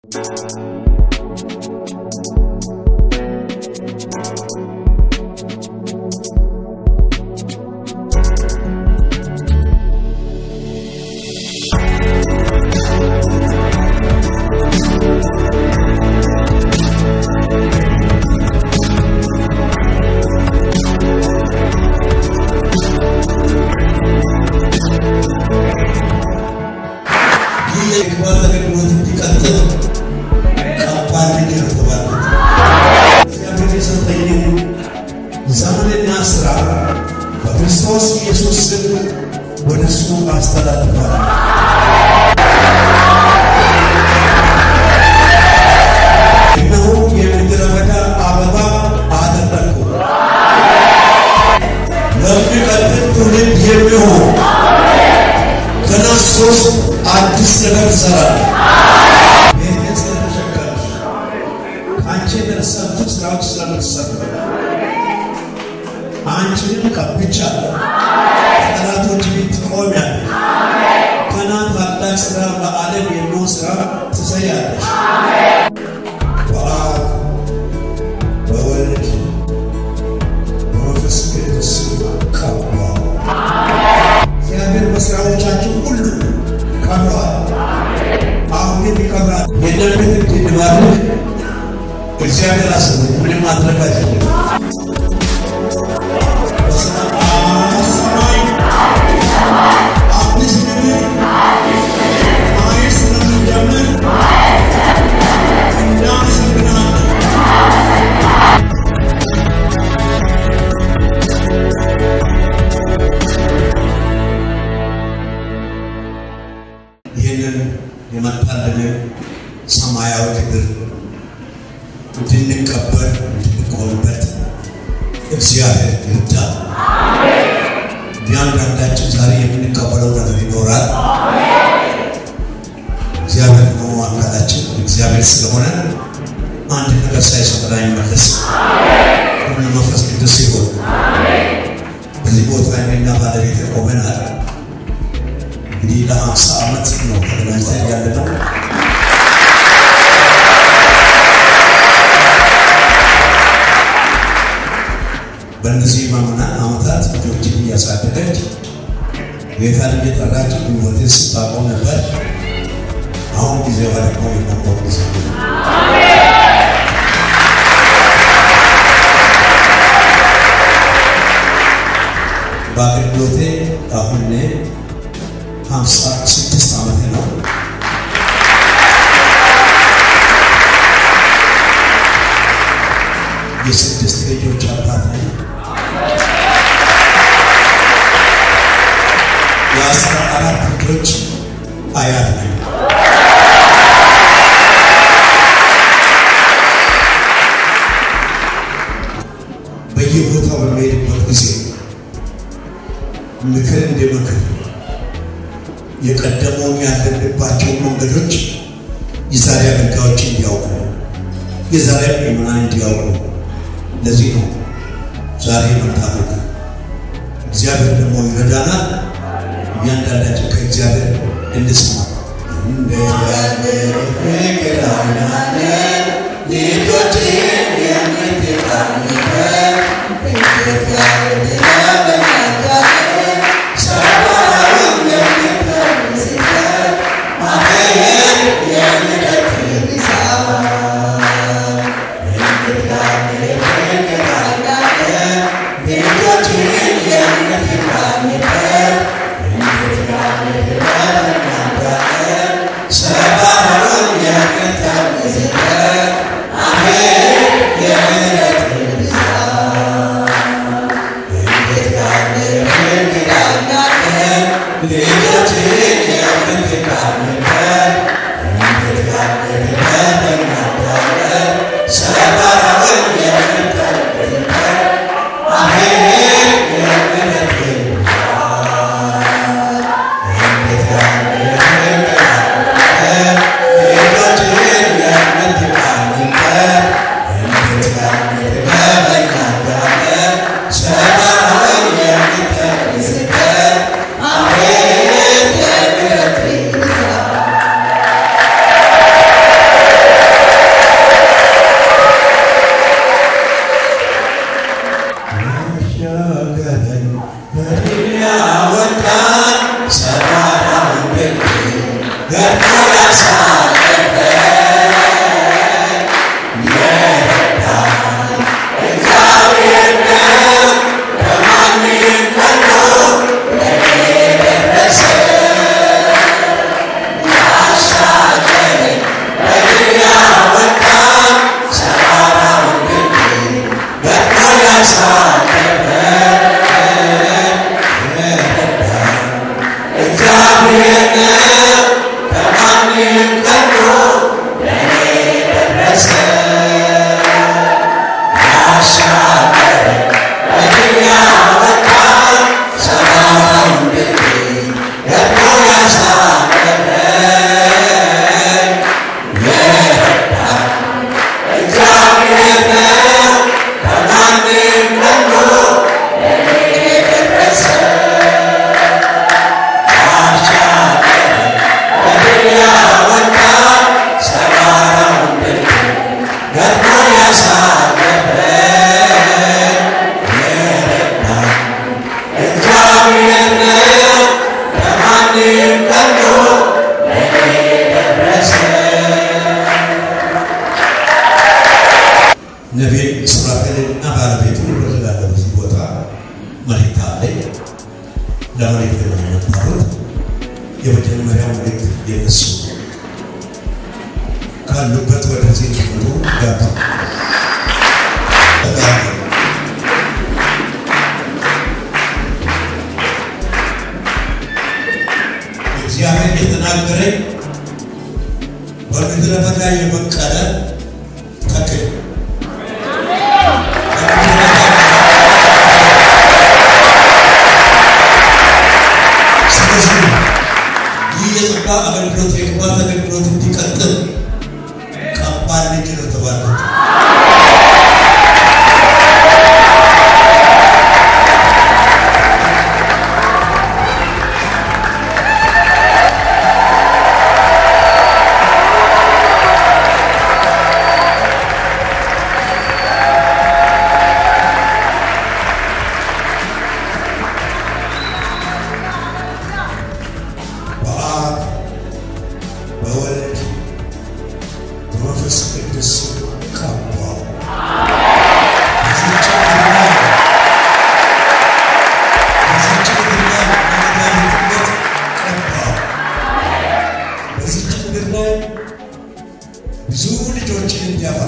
ይህ የግባት አገልግሎት እንዲቀጥል ከባድ ነገር ተባልኩት። እግዚአብሔር የሰጠኝን ዘመንና ስራ በክርስቶስ ኢየሱስ ስም ወደ እሱ አስተላልፋለሁ። እነሆ የምድረ በዳ አበባ አደረግኩ፣ ለሚቀጥል ትውልድ የሚሆን ገና ሶስት አዲስ ነገር ትሰራለህ። ቤቴን ስለተሸከምሽ ከአንቺ የተነሳ ብዙ ስራዎች ስለምትሰሩ አንቺንም ቀብቻለሁ። ከጠላቶች ፊት ትቆሚያለሽ። ገና ታላቅ ስራ በዓለም የሚሆን ስራ ትሰሪያለሽ። በአብ በወልድ በመንፈስ ቅዱስ ስም ቀባው። እግዚአብሔር በስራዎቻችሁ ሁሉ ከብረዋል፣ አሁንም ይከብራል። የእናንተ እንድንባርክ እግዚአብሔር አስቡ። ምንም ማድረግ አይችልም። በሰማይ አዲስ ነገር ማየት ስለምንጀምር እናመሰግናለን። ይህንን የመጣልንን ሰማያዊ ክብር እንድንቀበል እንድንቆምበት እግዚአብሔር ይርዳል። እያንዳንዳችን ዛሬ የምንቀበለው ነገር ይኖራል። እግዚአብሔር ደግሞ አካላችን እግዚአብሔር ስለሆነ አንድ ነገር ሳይሰጠን አይመለስ። ሁሉ መንፈስ ቅዱስ ሲሆን በዚህ ቦታ እኔና ባለቤት ቆመናል። እንግዲህ ለሀምሳ ዓመት ነው ተገናኝተን ያለ ነው። በእነዚህ ማምናን ዓመታት ልጆችን እያሳደገች ጌታን እየጠራች ሕይወትን ስታቆም ነበር። አሁን ጊዜዋ ደግሞ የመቆም ጊዜ ነው። በአገልግሎቴ አሁን እኔ ሀምሳ ስድስት ዓመቴ ነው። የስድስት ልጆች አባት ነኝ። የአስራ አራት ልጆች አያት ነኝ። በየቦታው በሚሄድበት ጊዜ ምክር እንደ ምክር የቀደመውን ያለንባቸውን መንገዶች የዛሬ አገልጋዮች እንዲያውቁ የዛሬ ምዕመናን እንዲያውቁ ለዚህ ነው ዛሬ መታመቅ። እግዚአብሔር ደግሞ ይረዳናል። እያንዳንዳችን ከእግዚአብሔር እንስማ። እንዴት ያለ ፍቅር አይናለን ልጆችን የምትቃኝበት እንዴት ያለ ለመናጋለን ሰባውን የምትቀንስበት ማህየር የምደክር ይሳባል እንዴት ያለ ፍቅር አይናለን ልጆችን የምትቃኝበት እንዴት ያለ ለመናጋለን ሰባውን የምት ነቢይ ሱራፌልና ባለቤቱ ይፈልጋለሁ። በዚህ ቦታ መልእክት አለኝ። ለመልእክት ነው የመጣሁት። የመጀመሪያው መልእክት የነሱ ካሉበት ወደዚህ እንዲመጡ ጋባ እግዚአብሔር የተናገረኝ በምድረ በዳ የበቀለ ተክል ስለዚህ ይህ የጸጋ አገልግሎት የቅባት አገልግሎት እንዲቀጥል ቀባል ልጅ ነው ተባሉት። በአብ በወልድ በመንፈስ ቅዱስ ቀባው። በዚህች ምድር ላይ በዚህች ምድር ላይ በመድኃኒትነት ቀባው። በዚህች ምድር ላይ ብዙ ልጆችን እንዲያፈራ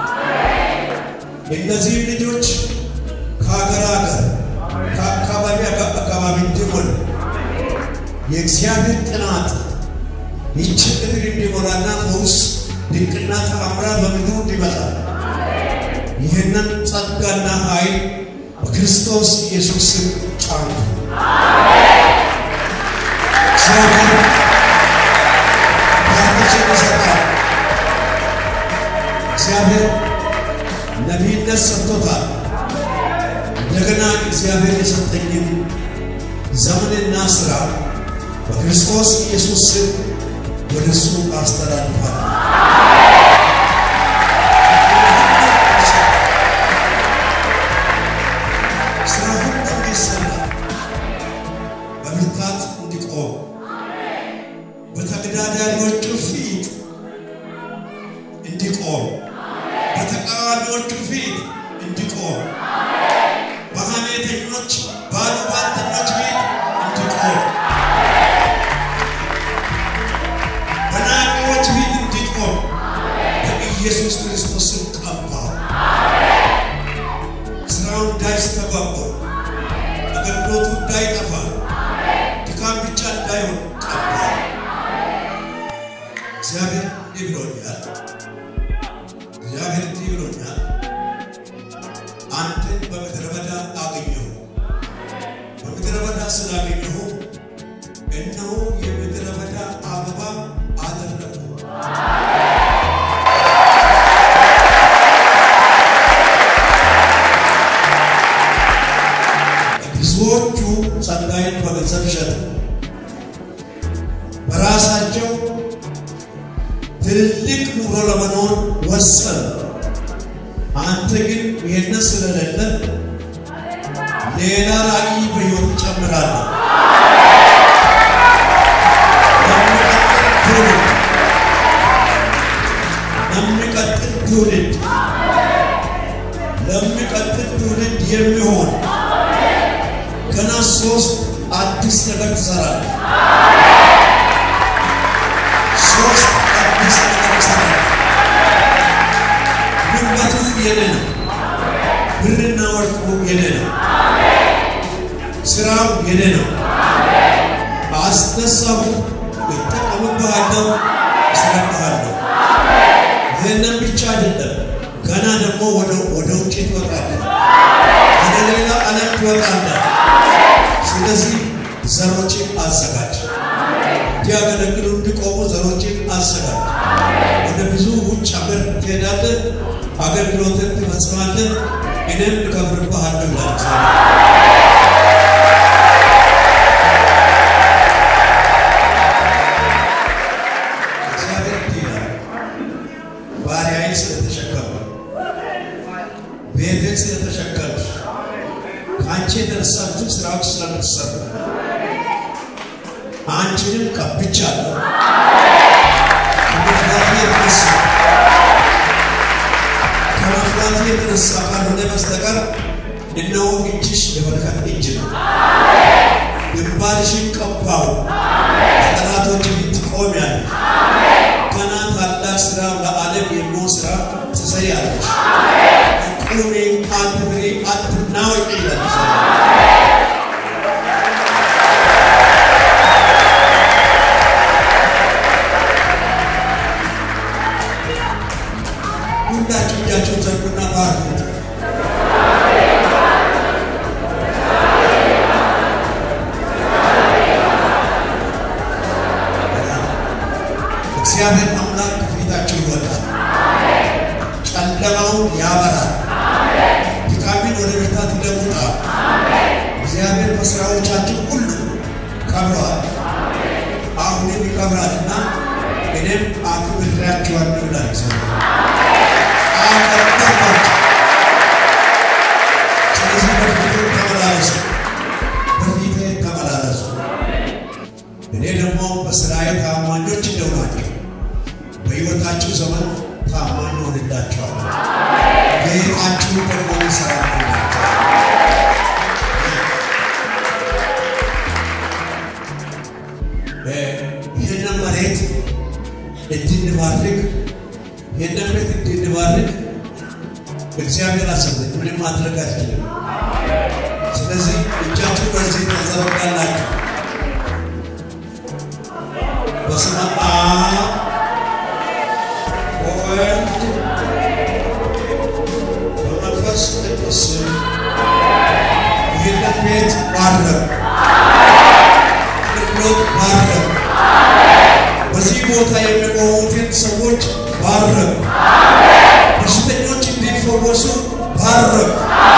እነዚህም ልጆች ከሀገር ሀገር ከአካባቢ አካባቢ እንዲሆን የእግዚአብሔር ጥናት ይችን ምድር እንዲሞላና ፈውስ ድንቅና ተአምራት በምድሩ እንዲመጣ ይህንን ጸጋና ኃይል በክርስቶስ ኢየሱስ ስም ጫኑ። እግዚአብሔር ባርኮችን ይሰጣል። እግዚአብሔር ነቢይነት ሰጥቶታል። እንደገና እግዚአብሔር የሰጠኝን ዘመንና ስራ በክርስቶስ ኢየሱስ ስም ወደ እሱ አስተላልፋለሁ። ስራ ሁሉ እንዲሰራ በብርታት እንዲቆም በተገዳዳሪዎቹ ፊት እንዲቆም በተቃዋሚዎቹ ፊት እንዲቆም በሐሜተኞች ባሉባልተኞች ፊት እንዲቆም በናቂዎች ፊት እንዲቆም በኢየሱስ ክርስቶስ ስም ቀባው። ስራው እንዳይስተጓጎል፣ አገልግሎቱ እንዳይጠፋ፣ ድካም ብቻ እንዳይሆን ቀባው። እግዚአብሔር እንዲህ ብሎኛል። እግዚአብሔር እንዲህ ብሎኛል። አንተን በምድረ በዳ አገኘሁ። በምድረ በዳ ስላገኘሁ እነሆ የምድረ በዳ አበባ አደረጉ። ብዙዎቹ ጸጋዬን በገንዘብ ሸጡ፣ በራሳቸው ትልልቅ ኑሮ ለመኖር ወሰኑ። አንተ ግን ይህንን ስለሌለ ሌላ ራዕይ በሕይወት ይጨምራለሁ። ለሚቀጥል ትውልድ ለሚቀጥል ትውልድ የሚሆን ገና ሶስት አዲስ ነገር ትሰራለህ። ሶስት አዲስ ነገር ትሰራለህ። ጉልበቱ የኔ ነው። ብርና ወርቁ የኔ ነው። ስራው የኔ ነው። አስነሳሁ፣ እጠቀምብሃለሁ፣ እሰራብሃለሁ። ይህንን ብቻ አይደለም፣ ገና ደግሞ ወደ ወደ ውጭ ትወጣለህ፣ ወደ ሌላ ዓለም ትወጣለህ። ስለዚህ ዘሮችን አዘጋጅ፣ እንዲያገለግሉ እንዲቆሙ ዘሮችን አዘጋጅ። ወደ ብዙ ውጭ ሀገር ትሄዳለህ፣ አገልግሎትን ትፈጽማለህ፣ እኔም እከብርብሃለሁ ይላል እግዚአብሔር። እግዚአብሔር እንዲህ ይላል፣ ባሪያዬን ስለተሸከመ ቤቴን ስለተሸከምሽ ከአንቺ የተነሳችሁ ስራዎች ስለምትሰሩ አንቺንም ቀብቻለሁ። ከመፍራቴ የተነሳ ከመፍራቴ የተነሳ የሚሆን ስራ ትሰሪያለሽ። ቁሚ አትፍሪ፣ አትናወጪ ይላል እግዚአብሔር። ሁላችሁ እጃችሁን ዘርጉና ባርኩት። እግዚአብሔር አምላክ ከፊታችሁ ይወጣል፣ ጨለማውን ያበራል፣ ድካምን ወደ ብርታት ይለውጣል። እግዚአብሔር በስራዎቻችሁ ሁሉ ከብረዋል፣ አሁንም ይከብራልና እኔም አክብሬያችኋለሁ ይላል እግዚአብሔር። አከበርኳችሁ። ስለዚህ በፊቴ ተመላለሱ፣ በፊቴ ተመላለሱ። እኔ ደግሞ በስራዬ ታማኞች እንደሆናችሁ በሕይወታችሁ ዘመን ታማኝ ሆንላችኋለሁ። ጌጣችሁ ደግሞ ይሰራላችኋል። ይህንን መሬት እንድንባርክ ይህንን ቤት እንድንባርክ እግዚአብሔር አሰበኝ። ምንም ማድረግ አይችልም። ስለዚህ እጃችሁ በዚህ ተዘረጋላችሁ። በስመ አብ ወወልድ በመንፈስ ቅዱስ ስም ይህንን ቤት ባረክ፣ አገልግሎት ባረክ፣ በዚህ ቦታ የሚቆሙትን ሰዎች ባረክ፣ በሽተኞች እንዲፈወሱ ባረክ፣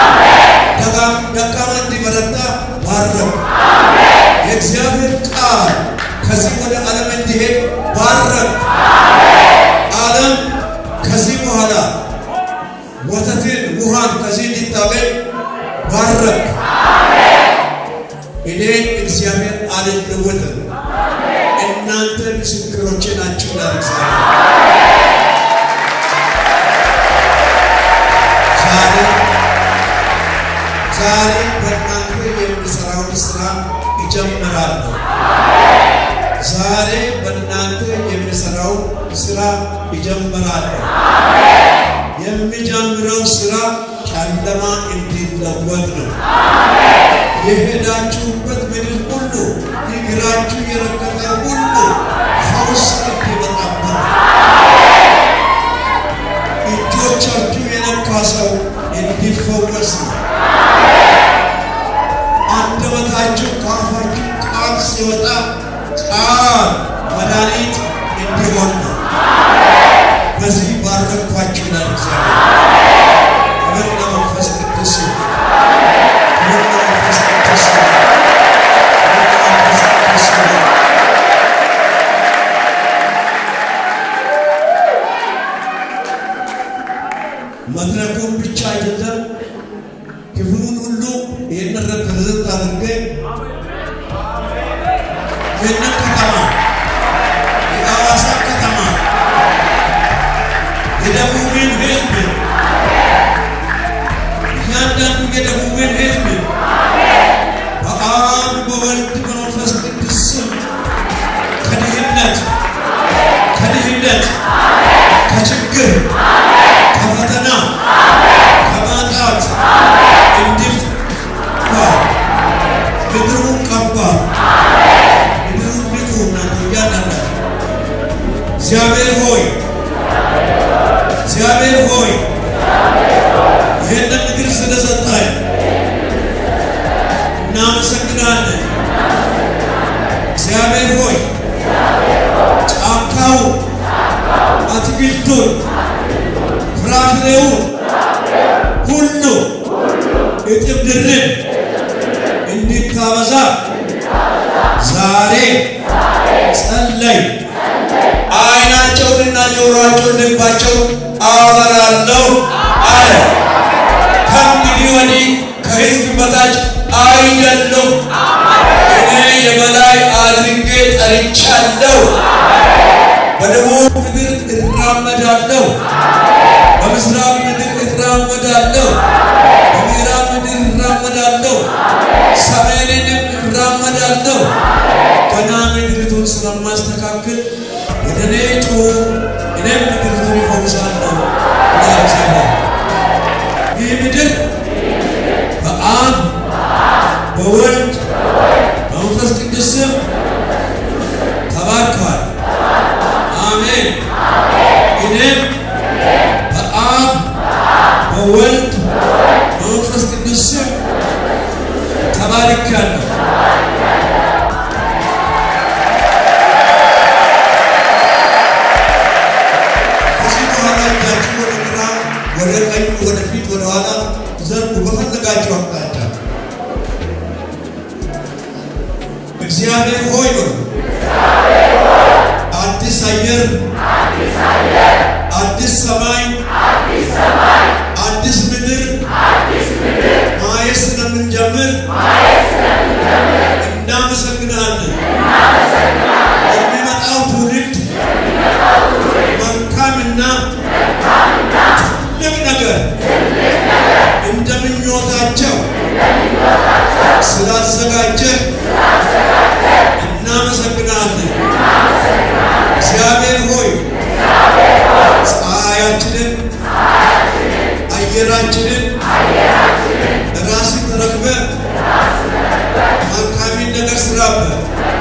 ደካማ እንዲበረታ ባረክ። የእግዚአብሔር ቃል ከዚህ ወደ ዓለም እንዲሄድ ባረክ። ዓለም ከዚህ በኋላ ወተትን ውሃን ከዚህ እንዲታገኝ ባረክ። እኔ እግዚአብሔር አልለወጥም፣ እናንተ ምስክሮቼ ናችሁ ይላል እግዚአብሔር። ዛሬ ዛሬ በእናንተ የሚሰራውን ስራ ይጀምራለሁ። ዛሬ በእናንተ የሚሰራው ስራ ይጀምራለሁ። የሚጀምረው ስራ ጨለማ እንዲለወጥ ነው። የሄዳችሁበት ምድር ሁሉ እግራችሁ የረገጠ ሁሉ ፈውስ እንዲመጣበት እጆቻችሁ የነካ ሰው እንዲፈወስ ነው። አንደበታችሁ ከአፋችሁ ቃል ሲወጣ ቃል መድኃኒት እንዲሆን ነው። በዚህ ባረኳችሁ ይላል እግዚአብሔር። ክብር ለመንፈስ ቅዱስ ይሁን። ክብር ለመንፈስ ቅዱስ ይሁን። ክብር ለመንፈስ ቅዱስ ይሁን። መድረኩን ብቻ አይደለም ክፍሉን ሁሉ ይህንን ፕሬዘንት አድርጌ ይህንን ከተማ የሐዋሳ ከተማ የደቡብን ሕዝብ እያንዳንዱ የደቡብን ሕዝብ በአብ በወልድ በመንፈስ ቅዱስ ስም ከድህነት ከድህነት ከችግር ከፈተና ከማጣት እንዲፈታ ምድሩን ቀባ። ምድሩን ንቁ እናንተ እያንዳንዳችሁ እግዚአብሔር ሆይ እግዚአብሔር ሆይ ይህንን ምድር ስለሰጠን እናመሰግናለን። እግዚአብሔር ሆይ ጫካውን፣ አትክልቱን፣ ፍራፍሬውን ሁሉ እጥፍ ድርብ እንድታበዛ ዛሬ ጸለይ። አይናቸውንና ጆሮአቸውን ልባቸውን አበራለሁ አለ። ከእንግዲህ ወዲህ ከሕዝብ በታች አይደሉም፣ እኔ የበላይ አድርጌ ጠርቻለሁ። በደቡብ ምድር እራመዳለሁ፣ በምስራቅ ምድር እራመዳለሁ፣ በምዕራብ ምድር እራመዳለሁ፣ ሰሜንንም እራመዳለሁ። ገና ምድሪቱን ስለማስተካከል ወደ እኔ ጩኹ፣ እኔም ምድሪቱን እፈውሳለሁ። በወልድ በመንፈስ ቅዱስ ስም ተባርካለሁ። ከዚህ በኋላ እጃችሁ ወደ ግራ፣ ወደ ቀኝ፣ ወደ ፊት፣ ወደ ኋላ ዘርጉ በፈለጋችሁ አቅጣጫ። እግዚአብሔር ሆይ በሉ። አዲስ አየር፣ አዲስ ሰማይ፣ አዲስ ምድር ማየት ስለምንጀምር እናመሰግናለን። የሚመጣው ትውልድ መልካምና ትልቅ ነገር እንደ ምኞታቸው ስላዘጋጀህ እናመሰግናለን። እግዚአብሔር ሆይ ፀሐያችንን፣ አየራችንን ራስህ ተረክበህ መልካሚን ነገር ስራበት።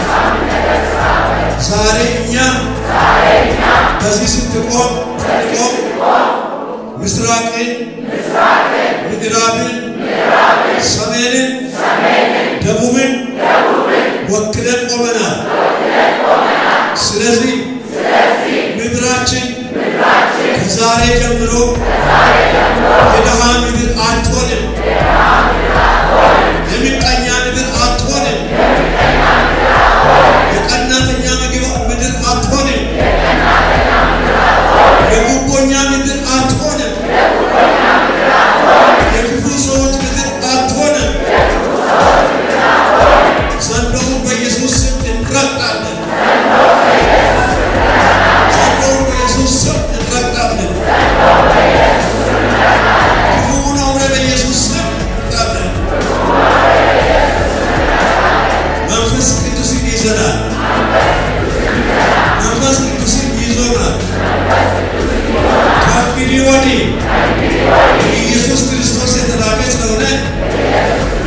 ዛሬ እኛ በዚህ ስትቆም ስትቆም ምስራቅን፣ ምዕራብን፣ ሰሜንን፣ ደቡብን ወክለን ቆመናል። ስለዚህ ምድራችን ከዛሬ ጀምሮ የድሃ ምድር አትሆንም፣ የምቀኛ ምድር አትሆንም፣ የቀናተኛ ምድር አትሆንም፣ የጉቦኛ ምድር አትሆንም፣ የክፉ ሰዎች ምድር አትሆንም። ዘንዶውን በኢየሱስ ስም እንረግጣለን። ዘንዶውን በኢየሱስ ስም እንረግጣለን። ክፉውን አውሬ በኢየሱስ ስም እንረግጣለን። መንፈስ ቅዱስን ይዘናል። መንፈስ ቅዱስን ይዞናል። ከእንግዲህ ወዲህ ኢየሱስ ክርስቶስ የተላከ ስለሆነ